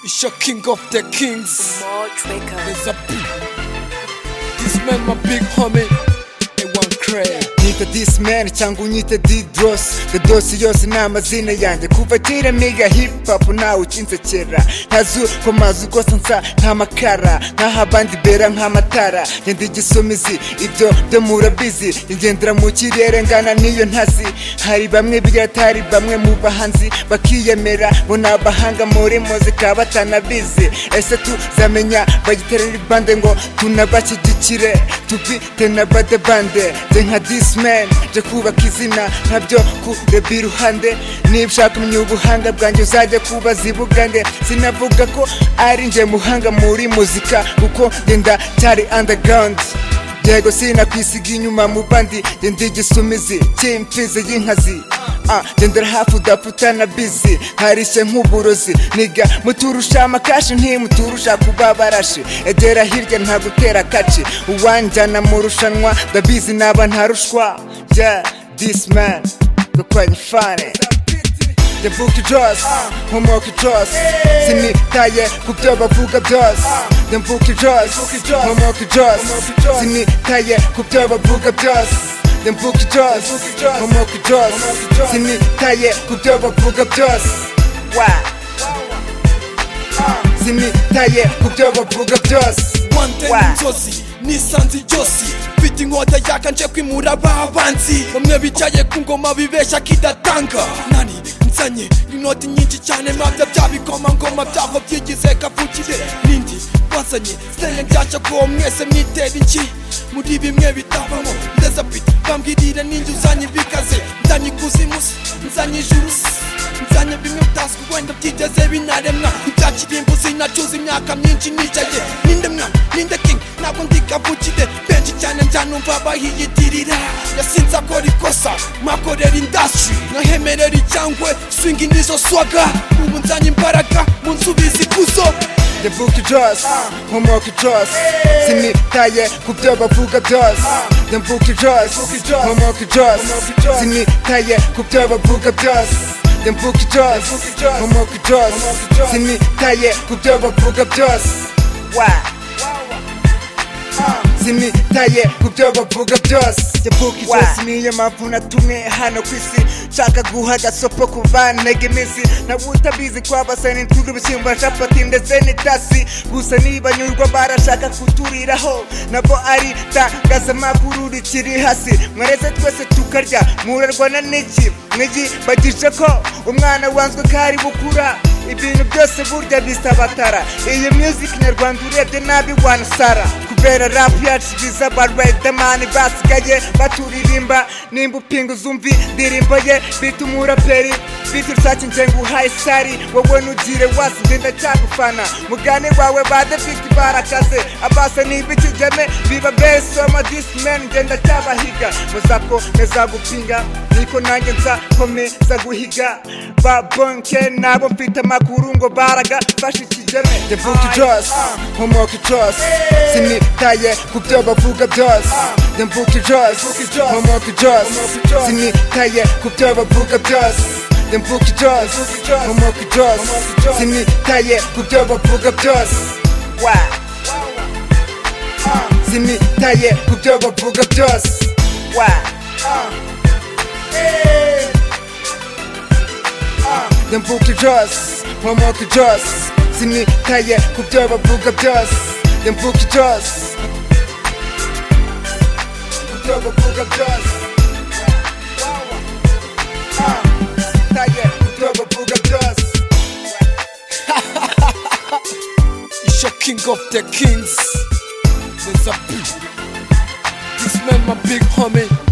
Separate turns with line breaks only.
It's your king of the kings.
March Records.
There's a big. This man, my big homie. A one crack.
nyita this man cyangwa unyite didosi dodosi yose ni amazina yanjye kuva kera mega hip hop nawe ukinsekera ntazi uko mazi rwose nsa nk'amakara nk'aho abandi bera nk'amatara ngenda igisomizi ibyo byo murabizi ngendera mu kirere ngana n'iyo ntazi hari bamwe bigatari bamwe mu bahanzi bakiyemera bo ni abahanga muri muzika batanabizi ese tuzamenya bagiterera ibande ngo tunabashyigikire tubite na bade bande nze nka disman nje kubaka izina ntabyo kurebye iruhande niba ushaka kumenya ubuhanga bwanjye uzajya kubaza ibugange sinavuga ko ari nje muhanga muri muzika kuko ngenda cyari underground yego sinakwisiga inyuma mu bandi ngenda igisumizi cy'imfizi y'inkazi Ah, gendera hafi udapfa na bizi nkarishye nk'uburozi niga muturusha amakashi ntimuturusha kuba barashi egera hirya nta gutera kaci uwanjyana mu rushanwa ndabizi naba ntarushwa yeah this man dukwanye fane ndavuga ijosi nkomoka ijosi sinitaye ku byo bavuga byose ndavuga ijosi nkomoka ijosi sinitaye ku byo bavuga byose ndavuga ijosi nkomoka ijosi sinitaye ku byo bavuga byose wa sinitaye ku byo bavuga byose
wande
Wow.
n'inzozi nisanze ijosi mfite inkota yaka nje kwimura ba banzi bamwe bicaye ku ngoma bibeshya kidatanga nani nzanye inoti nyinshi cyane mabya byabikomangoma byabo byigize kavukire nindi bazanye siteye nshyashya ko mwese mwitera iki muri bimwe bitabamo ndetse pita bambwirire ninjye uzanye bikaze nzanye ikuzimu se nzanye ijuru se nzanye bimwe bitazwi wenda byigeze binaremwa ibya kirimbo sinacuza imyaka myinshi nicaye ninde mwana ninde king ntabwo ndi kavukire benshi cyane nzanumva bahiyitirira yasinze akora ikosa mwakorera indasitiri nkahemerera icyangwe swingi nizo swaga ubu nzanye imbaraga mu nsubizi ikuzo
ndavuga ijosi nkomoka ijosi sinitaye ku byo bavuga byose ndavuga ijosi nkomoka ijosi sinitaye ku byo bavuga byose ndavuga ijosi nkomoka ijosi sinitaye ku byo bavuga byose wa sinitaye ku byo bavuga byose ndavuga ijosi niyo mpamvu natumwe hano ku isi nshaka guha agasopo ku bantege iminsi nawe utabizi kwabasana intugu ibishyimbo na capati ndetse n'itasi gusa nibanyurwa barashaka kuturiraho nabo ari tangazamakuru rikiri hasi mwareze twese tukarya murarwana n'iki mwigibagije ko umwana wanzwe ko ari bukura ibintu byose burya bisabatara iyi music nyarwanda urebye nabi wanasara kubera rap yacu biza ba riderman basigaye baturirimba nimba upinga uzumvi ndirimbo ye bita umuraperi bita urushake nje nguhaye sari wowe nugire wasi njye ndacyagufana mugane wawe ba depite barakaze abasa n'ibikigeme biba besoma disimen njye ndacyabahiga muzako neza gupinga niko nanjye nza komeza guhiga babonke nabo mfite amakuru ngo baraga fashe ikigeme ndavuga ijosi nkomoka ijosi sinitaye ku byo bavuga byose ndavuga ijosi nkomoka ijosi sinitaye ku byo bavuga byose ndavuga ijosi nkomoka ijosi sinitaye ku byo bavuga byose wa sinitaye ku byo bavuga byose wa ndavuga ijosi nkomoka ijosi sinitaye ku byo bavuga byose ndavuga ijosi ku byo bavuga byose Ah, sinitaye ku byo bavuga byose
It's your king of the kings. There's a big. This man, my big homie.